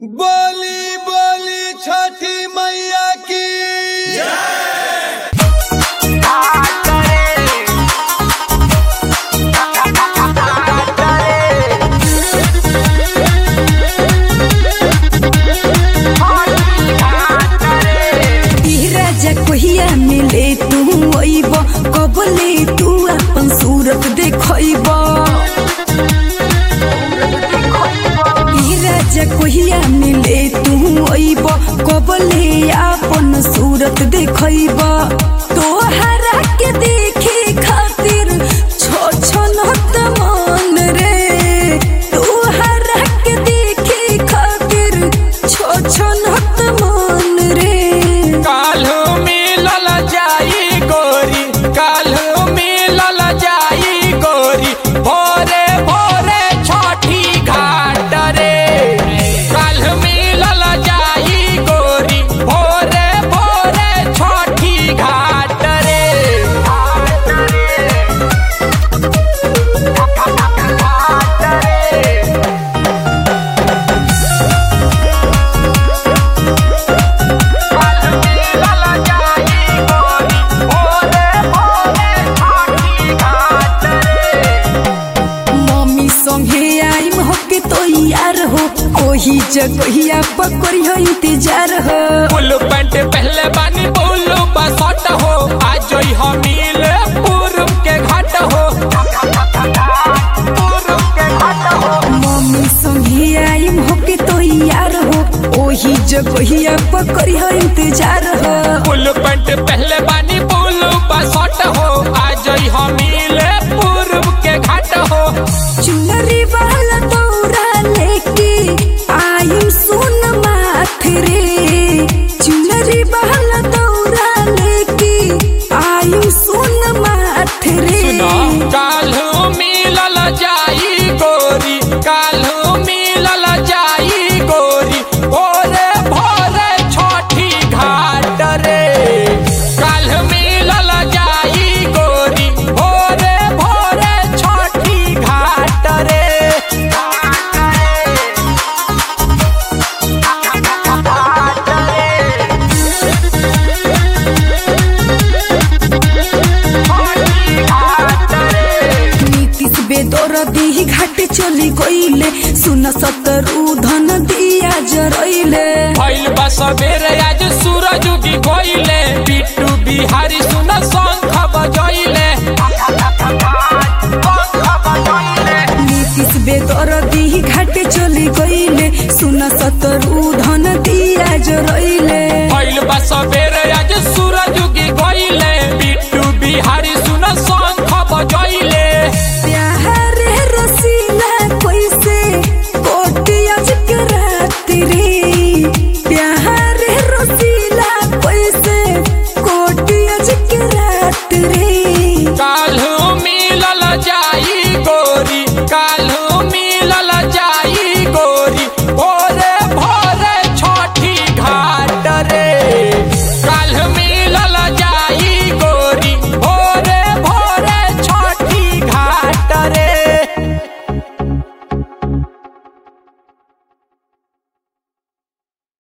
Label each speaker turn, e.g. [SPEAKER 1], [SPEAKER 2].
[SPEAKER 1] बोली बोली छठी मैया की
[SPEAKER 2] राजा कोहिया मिले तू अइब कबले तू अपन सूरत देखइब ई राजा कोहिया मिले तू अइब कबले अपन सूरत देखइब तोहरा के देखे खातिर छो छो नत मन रे तोहरा के देखे खातिर छो छो नत मन रे
[SPEAKER 3] काल्हू मिलल जाई गोरी काल्हू मिलल जाई गोरी भोरे भोरे छठी घाट रे काल्हू मिलल जाई गोरी भोरे भोरे छठी घाट रे मिलल जाई गोरी भोरे भोरे छठी घाट रे
[SPEAKER 2] मम्मी संगे आइम होके तो यार हो ओही जगहिया पकड़ी हो इंतजार हो
[SPEAKER 3] ब्लू पैंट पहले बानी ब्लू बसट हो आज जोई हम मिले पूरब के घाट हो पूरब के घाट हो
[SPEAKER 2] मम्मी संगे आइम होके तो यार हो ओही जगहिया पकड़ी हो इंतजार हो
[SPEAKER 3] ब्लू पैंट पहले बानी ब्लू बसट हो आज जोई हम मिले पूरब के घाट हो
[SPEAKER 2] चुनरी वाला दौरा लेके आइम सुन माथ रे चुनरी वाला दौरा लेके आइम सुन माथ रे
[SPEAKER 3] सुनो काल्हू मिलल जाई गोरी काल्हू मिलल जाई गोरी भोरे भोरे छठी घाट रे काल्हू मिलल जाई गोरी भोरे भोरे छठी घाट रे
[SPEAKER 2] नीतीश बेदर दी घाटे चली गईले सुन सतरू धन दिया जरइले
[SPEAKER 3] भइल बा सबेरे आज सूरज उगी गइले बिट्टू बिहारी सुन शंख बजइले
[SPEAKER 2] नीतीश बेदर दी घाटे चली गईले सुन सतरू धन दिया जरइले
[SPEAKER 3] भइल बा सबेरे